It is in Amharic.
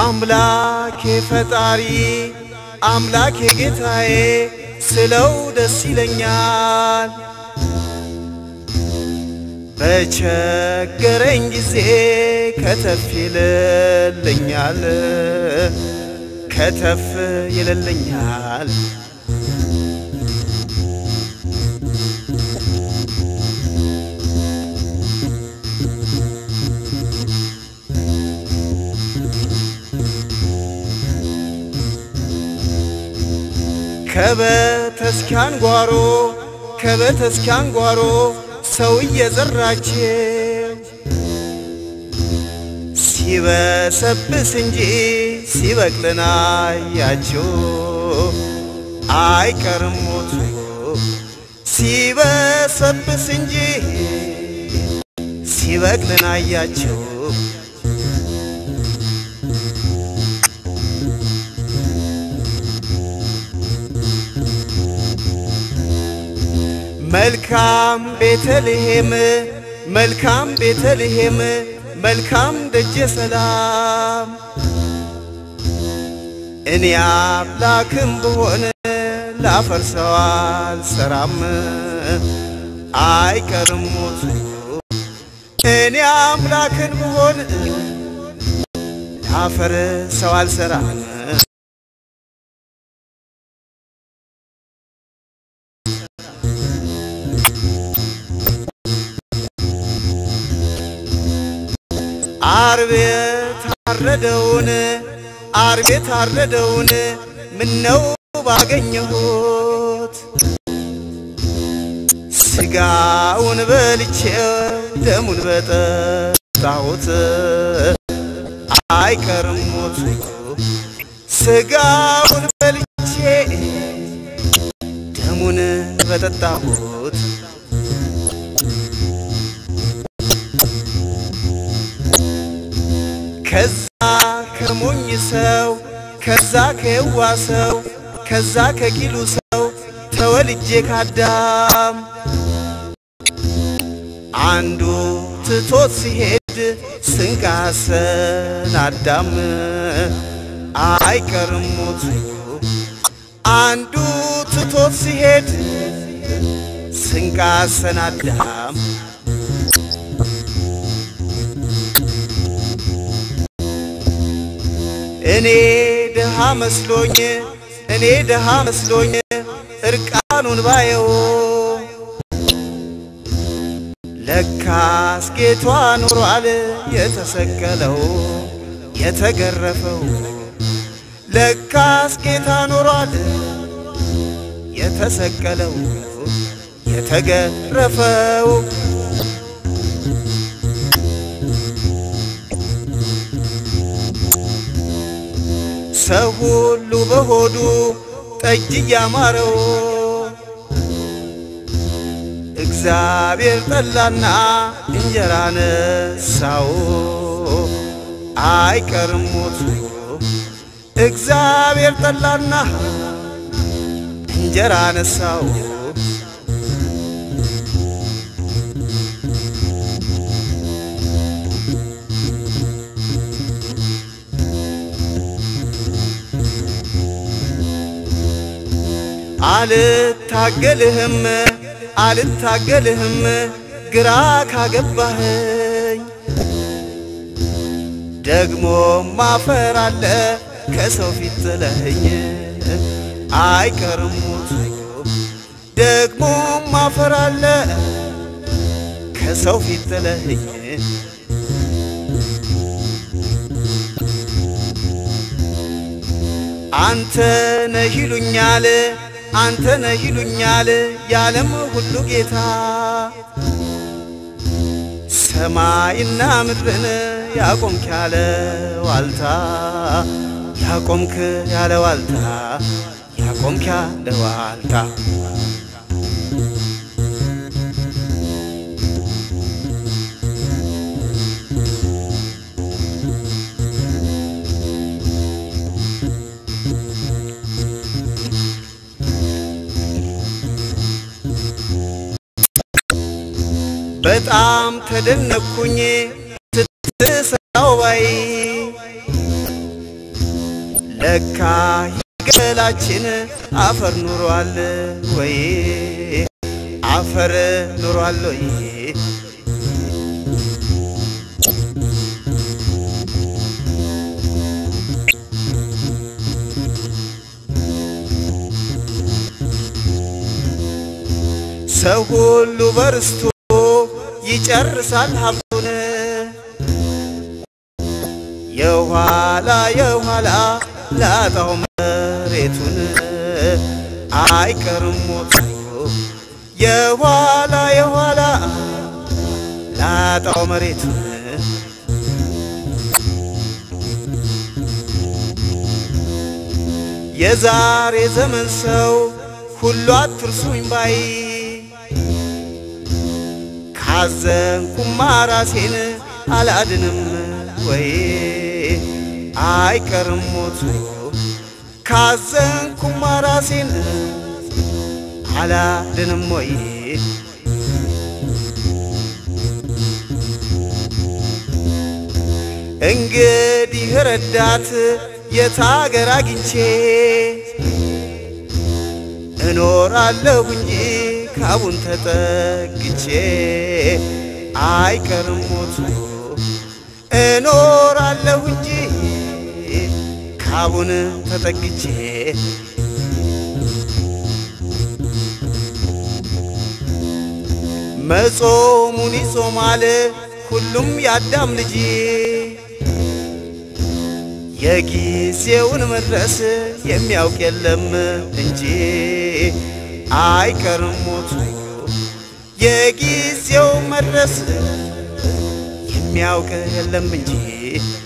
አምላኬ ፈጣሪ አምላኬ ጌታዬ ስለው ደስ ይለኛል። በቸገረኝ ጊዜ ከተፍ ይልልኛል ከተፍ ይልልኛል። ከበተስኪያን ጓሮ ከበተስኪያን ጓሮ ሰው እየዘራችው ሲበሰብስ እንጂ ሲበቅልን አያችሁ አይቀርም ሞቱ ሲበሰብስ እንጂ ሲበቅልን አያችሁ መልካም ቤተልሔም መልካም ቤተልሔም መልካም ደጀ ሰላም እኔ አምላክም ብሆን ላፈርሰው አልሰራም አይቀርም ሞቱ እኔ አምላክን ብሆን ላፈርሰው አልሰራም አርብ የታረደውን አርብ የታረደውን ምነው ባገኘሁት ስጋውን በልቼው ደሙን በጠጣሁት አይቀርም ሞቱ ስጋውን በልቼ ደሙን በጠጣሁት ከዛ ከሞኝ ሰው ከዛ ከየዋ ሰው ከዛ ከቂሉ ሰው ተወልጄ ካዳም አንዱ ትቶት ሲሄድ ስንቃሰን አዳም አይቀርም ሞቱ አንዱ ትቶት ሲሄድ ስንቃሰን አዳም እኔ ድሃ መስሎኝ እኔ ድሃ መስሎኝ እርቃኑን ባየው ለካስ ጌቷ ኖሯል የተሰቀለው የተገረፈው ለካስ ጌታ ኖሯል የተሰቀለው የተገረፈው ሰው ሁሉ በሆዱ ጠጅ እያማረው እግዚአብሔር ጠላና እንጀራ ነሳው አይቀርም ሞቱ እግዚአብሔር ጠላና እንጀራ ነሳው አልታገልህም አልታገልህም ግራ ካገባህኝ ደግሞ ማፈር አለ ከሰው ፊት ጥለህኝ አይቀርም ሞቱ ደግሞ ማፈር አለ ከሰው ፊት ጥለህኝ አንተ ነህ ይሉኛል አንተ ነህ ይሉኛል የዓለም ሁሉ ጌታ ሰማይና ምድርን ያቆምክ ያለ ዋልታ ያቆምክ ያለ ዋልታ ያቆምክ ያለ ዋልታ በጣም ተደነቅኩኝ ስትሰራው ባይ ለካ ገላችን አፈር ኑሯል ወይ አፈር ኑሯል ወይ ሰው ሁሉ በርስቶ ይጨርሳል ሀብቱን የኋላ የኋላ ላጣው መሬቱን አይቀርም ሞቱ የኋላ የኋላ ላጣው መሬቱን የዛሬ ዘመን ሰው ሁሉ አትርሱኝ ባይ ካዘንኩማ ራሴን አላድንም ወይ አይቀርም ሞቱ ካዘንኩማ ራሴን አላድንም ወይ እንግዲህ ረዳት የታገር አግኝቼ እኖራለሁ እንጂ ካቡን ተጠግቼ አይቀርም ሞቱ እኖራለሁ እንጂ ካቡን ተጠግቼ መጾሙን ይጾማል ሁሉም ያዳም ልጅ የጊዜውን መድረስ የሚያውቅ የለም እንጂ አይቀርም ሞቱ የጊዜው መድረስ የሚያውቅ የለም እንጂ